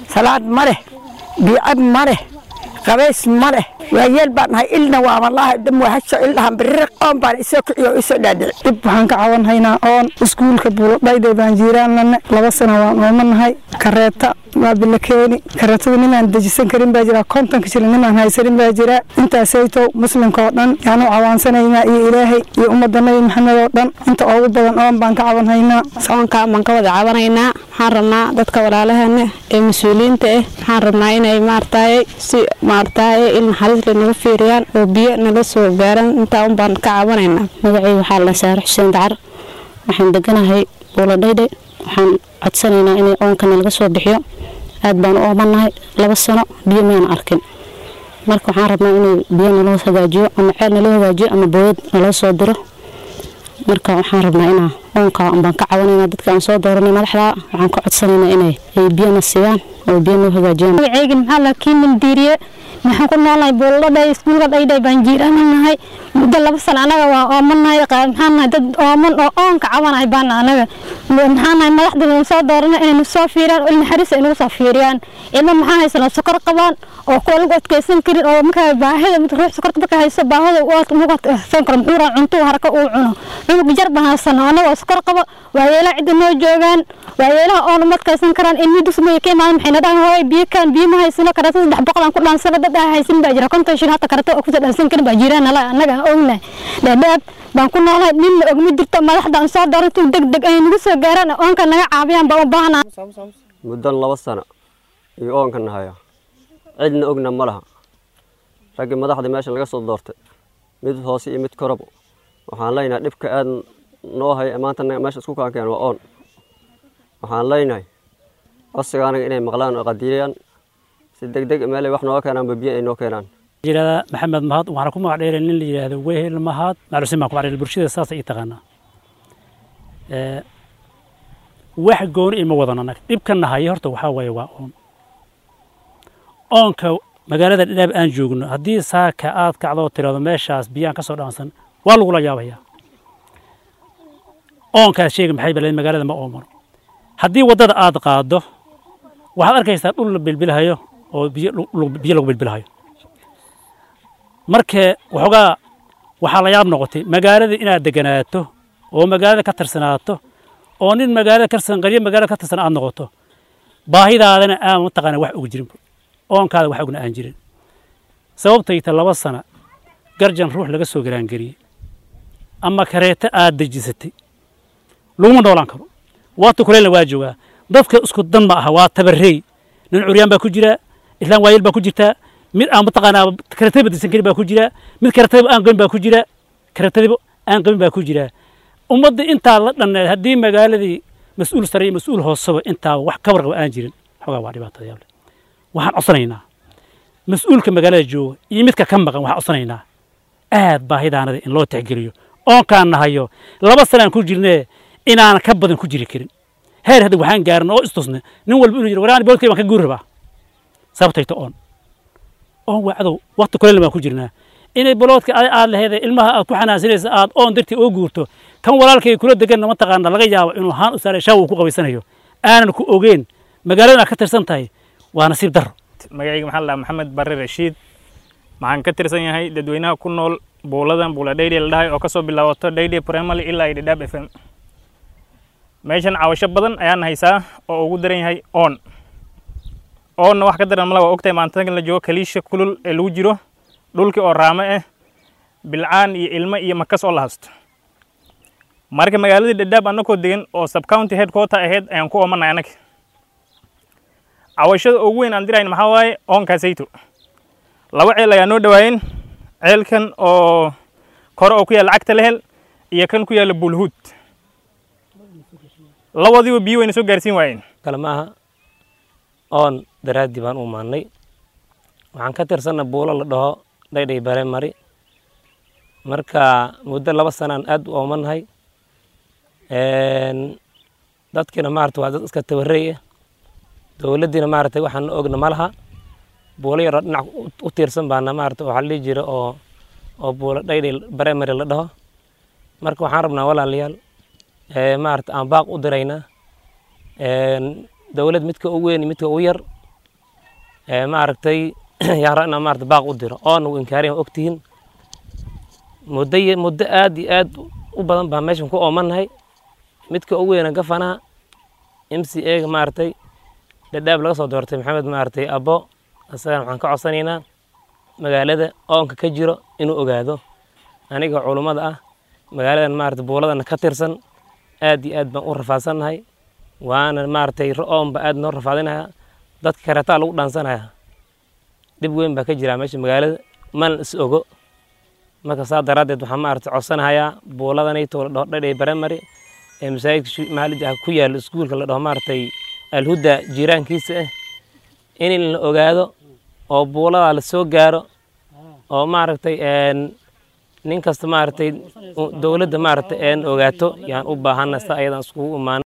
salaad ma leh biicab ma leh qabays ma leh waayeel baan nahay ilna waa wallaahi dam waa hasho ildhahan biriq oon baan isoo kiciyo oo isoo dhaadhici dhib waxaan ka cawan haynaa oon iskuulka buuladhayday baan jiiraanlane laba sano waan oomanahay kareeta waa bilakeeni kareetada ninaan dejisan karin baa jira kontonka jira ninaan haysanin baa jira intaasaytow muslimka oo dhan yaanu cawaansanaynaa iyo ilaahay iyo ummadda nabi maxamed oo dhan inta ugu badan oon baan ka cawan haynaa soonka baan ka wada cabanaynaa waxaan rabnaa dadka walaalahana ee mas-uuliyiinta ah waxaan rabnaa inay maartaye si maartaye il naxariis le naga fiiriyaan oo biyo nala soo gaaraan intaa un baan ka cabanaynaa magacay waxaa la saare xuseen dacar waxaan deganahay buuladhaydhe waxaan codsanaynaa inay oonka nalaga soo bixiyo aad baan u oomanahay laba sano biyo mayna arkin marka waxaan rabnaa inay biyo naloo hagaajiyo ama ceel naloo hagaajiyo ama booyad naloo soo diro marka waxaan rabnaa inaa oonka baan ka cawanayna dadka aan soo dooranay madaxda waxaan ka codsanaynaa inay ay biyona siiyaan oo biyo noo hagaajiyaan magacayga maxaa la kiimin diiriye maxaan ku noolnahay buuladhay iskuulka dhaydhay baan jiiraananahay muddo laba sano anaga waa oomanahay maxaan nahay dad ooman oo oonka cabanahay baan anaga maxaan nahay madaxda na soo dooranay inay nusoo fiiriyaan oo ilnaxariis ay nagu soo fiiriyaan ilma maxaa haysanoo sokor qabaan oo kuwa lagu adkeysan karin oo markaa baahida ruux sokorta marka hayso baahida ugu adkeysan karo muxuu raa cuntuu haraka uu cuno cunug jar baan haysano anagoo sokor qabo waayeelaha cidda noo joogaan waayeelaha oon uma adkeysan karaan ilmii dusmaya ka imaadan maxayna dhahan hooy biyo kaan biyo ma haysano karata saddex boqol aan ku dhaansano dad aan haysan baa jira konton shil hata karata oo kusoo dhaansan karin baa jiraan nala annaga aan ognahay dhaadhaab baan ku noolahay ninna ogma jirto madaxda aan soo doorantu deg deg ay nagu soo gaaraan oonka naga caabiyaan baan u baahnaa muddan laba sano iyo oonka nahaya cidna ogna ma laha raggii madaxda meesha laga soo doortay mid hoose iyo mid korabo waxaan leynahay dhibka aad noo haya maanta meesha isku kaankeen waa oon waxaan leynahay codsiga anaga inay maqlaan oo qadiiriyaan si deg deg meelay wax nooga keenaan biyo ay noo keenaan jirada maxamed mahad waxaana ku magac dheeray nin la yidhaahdo wehel mahad macluusin baan ku magac dheeray bulshada saas ay taqaanaa wax gooni ima wadan annaga dhibka nahaya horta waxaa waaye waa oon oonka magaalada dhadhaab aan joogno haddii saaka aad kacdoo tirado meeshaas biyaan ka soo dhaansan waa lagula yaabayaa oonkaas sheega maxay baleed magaalada ma oomano haddii waddada aad qaaddo waxaad arkaysaa dhul la bilbilhayo oo biyo biyo lagu bilbilhayo markee waxoogaa waxaa la yaab noqotay magaalada inaad deganaato oo magaalada ka tirsanaato oo nin magaalada ka tirsan qaryo magaalada ka tirsan aad noqoto baahidaadana aan mataqaana wax ugu jirin oonkaada wax ogna aan jirin sababtayta laba sana garjan ruux laga soo garaangeliyey ama kareeto aad dejisatay laguma noolaan karo waata kuleelna waa joogaa dadka isku dan ma aha waa tabarrey nin curyaan baa ku jira islaan waayeel baa ku jirtaa mid aan mataqaanaa kareetadaba disan karin baa ku jira mid kareetadaba aan qabin baa ku jira kareetadaba aan qabin baa ku jira ummadda intaa la dhanneed haddii magaaladii mas-uul sare iyo mas-uul hooseba intaa wax ka warqaba aan jirin xogaa waa dhibaatada yaable waxaan codsanaynaa mas-uulka magaalada jooga iyo midka ka maqan waxaan codsanaynaa aad baahidaanada in loo tixgeliyo oonkaan nahayo laba sanaan ku jirnee inaan ka badan ku jiri karin heer hadda waxaan gaarin oo istusne nin walba inuu jiro waraan boodkay baan ka guuri rabaa sababtayto oon oon waa cadow waqti kuleel baan ku jirnaa inay boloodka aad laheed ilmaha aad ku xanaansanaysa aad oon dartii oo guurto kan walaalkay kula deganna mataqaana laga yaabo inuu haan u saaray shaaw uu ku qabaysanayo aanan ku ogeyn magaaladan aad ka tirsan tahay waa nasiib darro magacayga maxaa la dhahaa maxamed barre rashiid waxaan ka tirsan yahay dadweynaha ku nool buuladan buula dhaydi la dhahay oo kasoo bilaabato dhaydi primary ilaa dhadhaab f m meeshan cawasho badan ayaan haysaa oo ugu daran yahay oon oonna wax ka daran mala waa ogtahay maantadan la joogo kaliisha kulul ee lagu jiro dhulkii oo raamo ah bilcaan iyo ilmo iyo makas oo la hasto marka magaaladii dhadhaab annakoo degan oo subcounty headquarter ahayd ayaan ku oomanay annaga cawashada ugu weyn aan dirayn maxaa waaye oonkaasayto laba ceel ayaa noo dhawaayeen ceelkan oo kore oo ku yaalla cagta lehel iyo kan ku yaalla buulhuud labadiiba biyo wayna soo gaarsiin waayeen kale ma aha oon daraaddii baan u maannay waxaan ka tirsanna buulo la dhaho dhaydhay bare mari marka muddo laba sanaan aad u oomanahay dadkiina maarata waa dad iska tabarrey ah dowladdiina maaragtay waxaan ogna ma laha buulo yaroo dhinac u tiirsan baana maarata waxaa la dhihi jira oo oo buulo dhaydhay baremary la dhaho marka waxaan rabnaa walaalayaal maarata aan baaq u diraynaa dowlad midka ugu weyn midka ugu yar maaragtay yaan rabaa inaan maarata baaq u diro oona u inkaariyan waa ogtihiin muddo muddo aad iyo aad u badan baan meeshan ku oomannahay midka ugu weyna gafanaha m c a ga maaragtay dhadhaab laga soo doortay maxamed maaragtay abo isagana waxaan ka codsanaynaa magaalada oonka ka jiro inuu ogaado aniga culummada ah magaaladan maarata buuladana ka tirsan aad iyo aad baan u rafaadsannahay waana maaragtay oonba aad noo rafaadinaya dadka kareetaa lagu dhaansanaya dhib weyn baa ka jira meesha magaalada mana is ogo marka saa daraaddeed waxaan maaragtay codsanahayaa buuladanayto la dhaho dhadhay baramari ee masaajidka maxaa ku yaalo iskuulka la dhaho maaragtay alhuda jiiraankiisa ah in la ogaado oo buuladaa la soo gaaro oo maaragtay nin kasta maaragtay dowladda maaragtay een ogaato yaan u baahana sa ayadan iskugu imaano